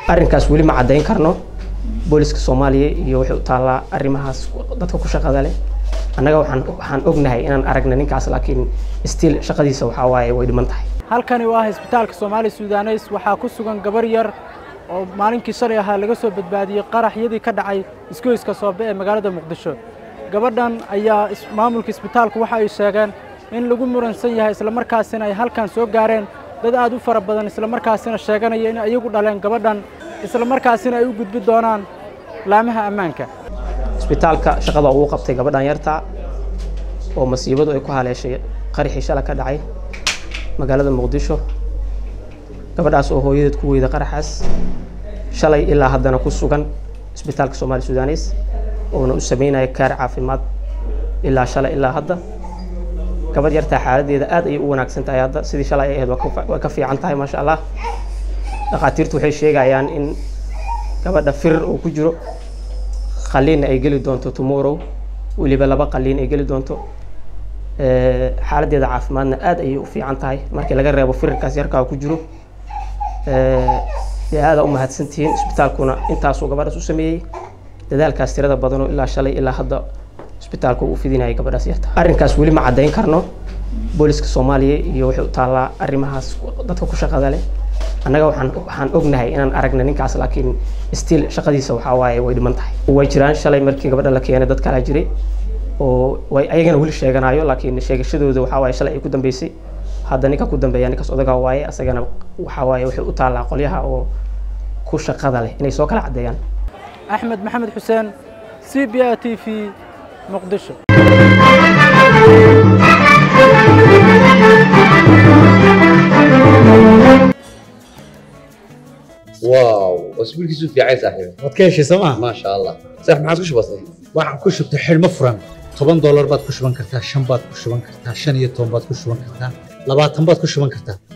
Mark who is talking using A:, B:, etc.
A: arrinkaas weli ma caddayn karno booliska soomaaliya iyo waxay u taallaa arrimahaas dadka ku shaqada leh annaga waxaan waxaan ognahay inaan aragna ninkaas laakiin still shaqadiisa waxaa waaye way dhiman tahay
B: halkani waa isbitaalka soomaali sudaneys waxaa ku sugan gabar yar oo maalinkii shalay ahaa laga soo badbaadiyey qaraxyadii ka dhacay isgoyska soobe ee magaalada muqdisho gabadhan ayaa maamulka isbitaalku waxa ay sheegeen in lagu muransan yahay islamarkaasina ay halkan soo gaareen dad aad u fara badan islamarkaasina sheeganaya in ayagu dhaleen gabadhan islamarkaasina ay u gudbi doonaan laamaha ammaanka
A: isbitaalka shaqada uu qabtay gabadhan yarta oo masiibadu ay ku haleeshay qaraxii shala ka dhacay magaalada muqdisho gabadhaas oo hooyadeed ku weyda qaraxaas shalay ilaa haddana ku sugan isbitaalka soomaali sudanes oona u sameynaya kaar caafimaad ilaa shalay ilaa hadda gabadh yartaa xaaladeeda aad ayay u wanaagsan tahay hadda sidii shalay ay ahayd waa ka fiican tahay maasha allah dhakhaatiirtu waxay sheegayaan in gabadha firir uu ku jiro qaliinna ay geli doonto tomorrow weliba laba qaliin ay geli doonto xaaladdeeda caafimaadna aad ayay u fiican tahay markii laga reebo firirkaas yarkaa ku jiro dee aada u mahadsantihiin isbitaalkuna intaasuu gabadhaas u sameeyey dadaalkaas tirada badanoo ilaa shalay ilaa hadda isbitaalku uu fidinayay gabadhaas yarta arrinkaas weli ma caddayn karno booliska soomaaliya iyo waxay u taallaa arrimahaas dadka ku shaqada leh annaga waxaan waxaan ognahay inaan aragna ninkaas laakiin still shaqadiisa waxaa waaye way dhiman tahay way jiraan shalay markii gabadha la keenay dad kalaa jiray oo way ayagana weli sheeganayo laakiin sheegashadooda waxaa waaye shalay ay ku dambeysay hadda ninka ku dambeeya ninkaas odagaa waaye asagana waxaa waaye waxay u taallaa qolyaha oo ku shaqada leh inay soo kala caddeeyaan
B: axmed maxamed xuseen c b a t v muqdisho
C: واو اسبوعك في عايز صاحبي
D: waad ka heshay sooma
C: ما شاء الله صح ما عاد وش بصير
D: waxaan ku shubtay xidhmo furan toban doolar baad ku shuban kartaa shan baad ku shuban kartaa shan iyo toban baad ku shuban kartaa labaatan baad ku shuban kartaa